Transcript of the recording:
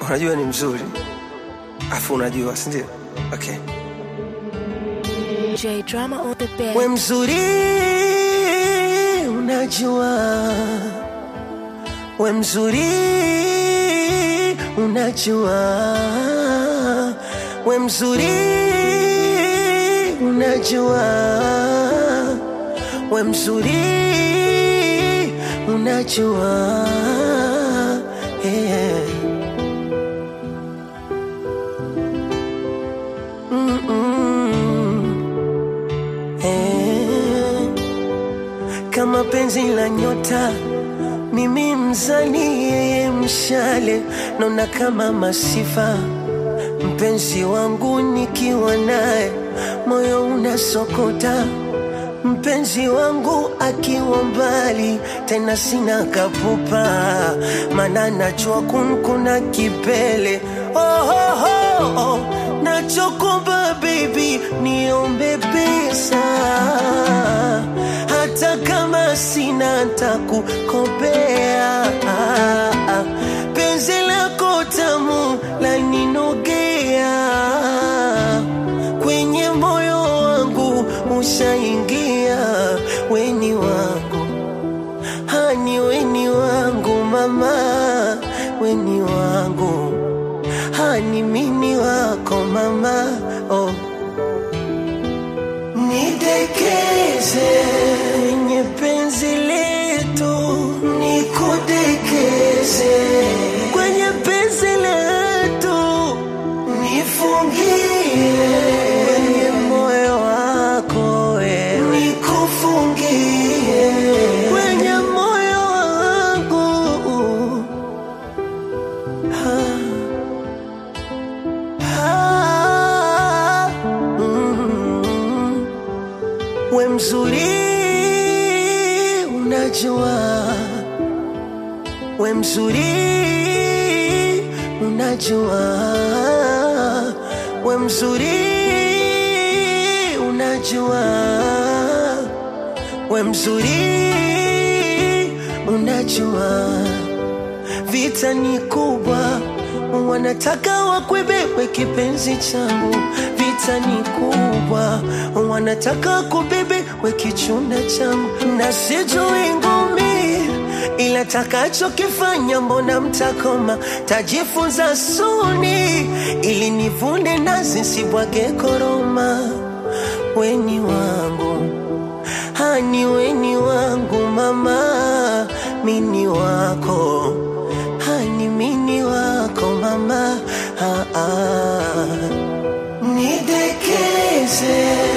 unajua ni mzuri afu unajua sindio okay. J Drama on the bed. we mzuri unajua we mzuri unajua we mzuri unajua we mzuri unajua yeah. Mm-mm. Eh. kama penzi la nyota mimi mzani yeye mshale naona kama masifa mpenzi wangu nikiwa naye moyo unasokota mpenzi wangu akiwa mbali tena sina kapupa mana nachua kunkuna kipele oh, oh, oh, oh. nachokomba baby niombe pesa hata kama sina takukopea penzi lako tamu laninogea kwenye moyo wangu ushaingia weni wangu hani weni wangu mama weni wangu hani mini wako mama oh. nidekeze kwenye penzi letu nikudekeze kwenye penzi letu nifungie kwenye moyo wako wewe nikufungie kwenye moyo wangu Ah, mm. we mzuri unajua we mzuri unajua we mzuri unajua we mzuri unajua vita ni kubwa wanataka wakwebebe kipenzi changu vita ni kubwa wanataka kubebe we kichunda changu na sijui ngumi ila takachokifanya mbona mtakoma tajifunza suni ili nivune nazi sibwage koroma weni wangu hani weni wangu mama mini wako hani mini wako mama ah, ah. nidekeze